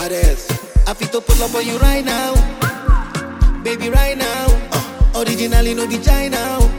baddest. I fit to pull up on you right now, baby, right now. Uh, originally no be China,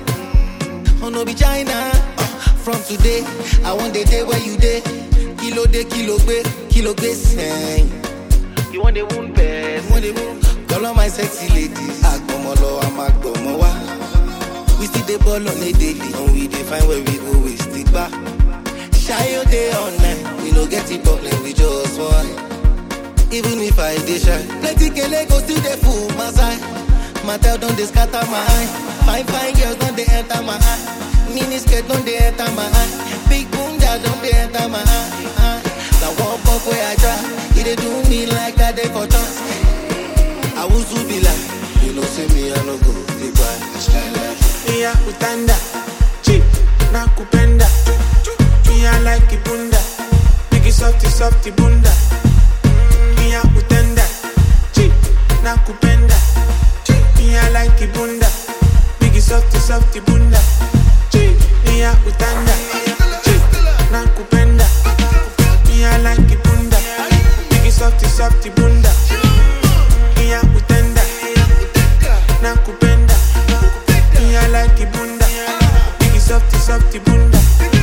oh no be China. Uh, from today, I want the day where you day. Kilo day, kilo gbe, kilo gbe sing. You want the wound best, want the wound. Call on my sexy ladies. Agbomolo, I'm agbomowa. We still the ball on a daily, and we define where we go, we stick back. Shy your day all night, we no get it problem, we just want. Even if I dey shy, plenty kele go still dey full my side. Matel don dey scatter my eye, fine fine girls don dey enter my eye. Mini skirt don dey enter my eye, big boom jazz don dey enter my eye. Na one pop wey I try, e dey do me like I dey for trance. I wusu be like, you know say me I no go dey cry. Mia utanda Chip na kupenda Mia like ibunda Biggie softy softy bunda Mm, Mia utanda Chip na kupenda Mia like ibunda Biggie softy softy bunda Chip Mia utanda Chip na kupenda Mia like ibunda Biggie softy softy bunda Mia utanda na kupenda Mia like ibunda Biggie softy softy bunda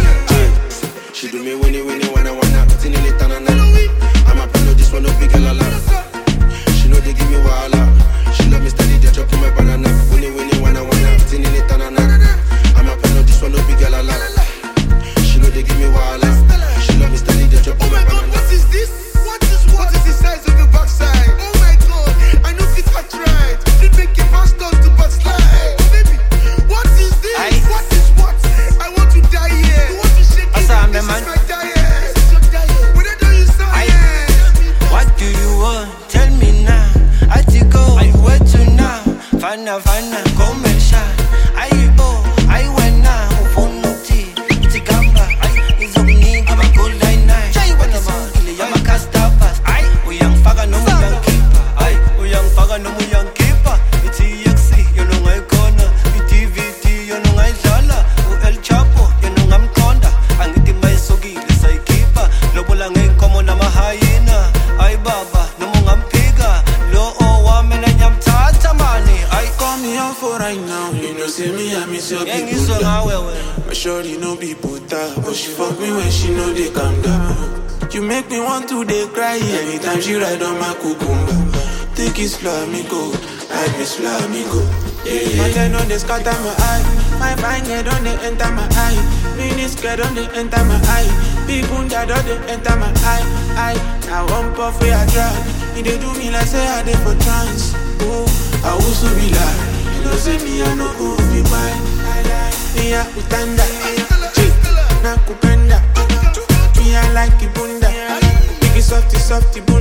She do me winnie winnie wanna wanna Tinny lit and I'm a pillow this one no big girl a lot She know they give me wahala She love me steady they chop my banana Winnie winnie wanna wanna Tinny lit and I'm a pillow this one no big girl a lot She know they give me wahala She love me steady they chop Oh my my god, banana what is this? What is what is the size of your backside? Oh my god, I know fit catch right. Fit make a fast stop to backslide. Baby, what is this? Aye. What is what? I want to die here. You want to shake it? Asa, I'm This the man. is my diet. This is your diet. When I do you Aye. science. What do you want? Tell me now. I to go. I wait to now. Fana fana, come and shine. I oh, I went now. Ufono ti, tikamba. I is omni, I'm a good line nine. Chai what is it? I'm a casta pass. I we young faga no mu young keeper. I we young faga no mu young keeper. It's EXC, you know I corner. It's TVT, you know I jala. U El Chapo, you know I'm conda. Angithi mayisokile sayikhipha lobola ngeyinkomo namahayina ayi baba noma ungamphika lo owami nanyamthatha mani ayi Call me on for right now You know say me I miss your ngeke people ngizwe ngawe wena My shorty no be puta But she fuck me when she know they calm down You make me want to dey cry Anytime she ride on my cucumber Think it's slow me go I miss slow me go yeah. My head on the scatter my eye My fine head on the enter my eye Mini skirt on the enter my eye Big bunda on the enter my eye eye. I want puff where I try He dey do me like say I dey for trance Oh, I also be like You know say me I no go be mine Mia utanda Chip na kupenda Mia like ibunda Biggie softy softy bunda